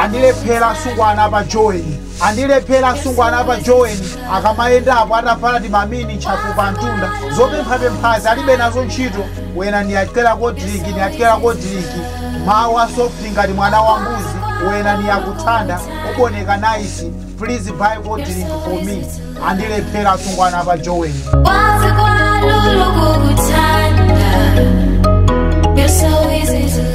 andilephera asungwana pa joweni andilephera asungwana pa joweni akamayendapo atavala ti mamini ntchafu pa mtunda zopemphapemphazi alibe nazo ntchito wena ndiyatera kodiriki ndiyatera kodiriki mawu asofti ngati mwana wa mbuzi wena ndiyakuthanda uboneka naisi please buy kodiriki for me andilephera asungwana pa joweni Wazi kwa lulu kukuthanda You're so easy to